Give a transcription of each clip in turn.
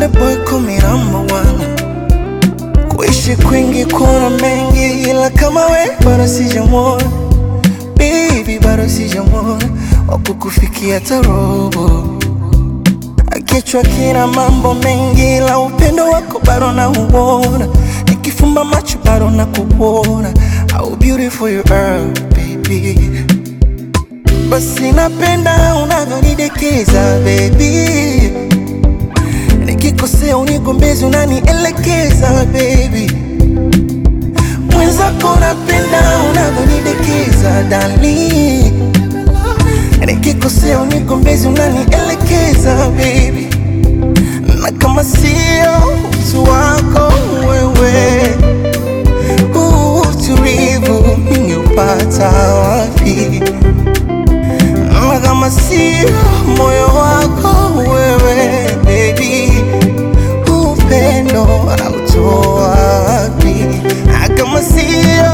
Konde boy kumi number one. Kuishi kwingi kuna mengi, ila kama we bado sijamwona baby, bado sijamwona wakukufikia tarobo. Kichwa kina mambo mengi, ila upendo wako bado nauona. Nikifumba macho bado nakuona. How beautiful you are baby. Basi napenda unavyonidekeza baby, nikikosea unigombezi, unanielekeza baby. Mwenzako napenda unavyonidekeza darling, nikikosea unigombezi, unanielekeza baby. Na kama sio utu wako wewe, huu utulivu ningeupata wapi? Na kama sio moyo wako wewe baby, upendo anautoa wapi? Na kama sio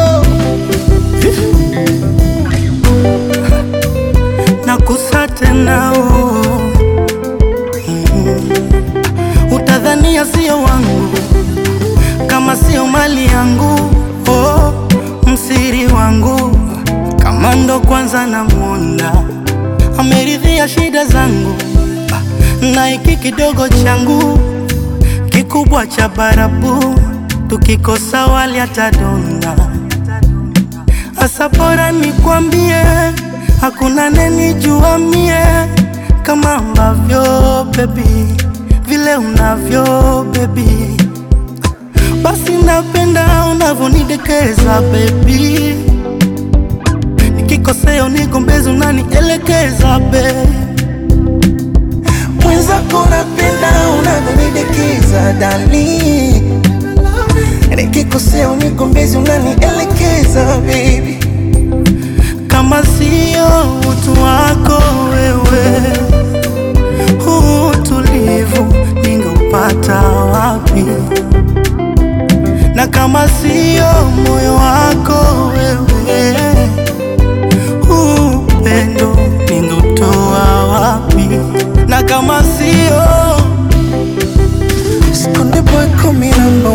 nakusa tena oh. Mm. Utadhania sio wangu kama sio mali yangu oh. Msiri wangu kama ndo kwanza namwona ameridhia shida zangu Ah, na hiki kidogo changu kikubwa cha barabu tukikosa wali atadonda Asa bora nikwambie, hakuna nenijua mie kama ambavyo baby, vile unavyo baby, basi napenda unavyonidekeza baby, nikikosea unigombezi, unanielekeza baby. mwenzako napenda unavyonidekeza darling, nikikosea unigombezi, unanielekeza baby. kama sio utu wako wewe, huu utulivu ningeupata wapi? Na kama sio moyo wako wewe, huu upendo ningeutoa wapi? Na kama sio Konde boy call me number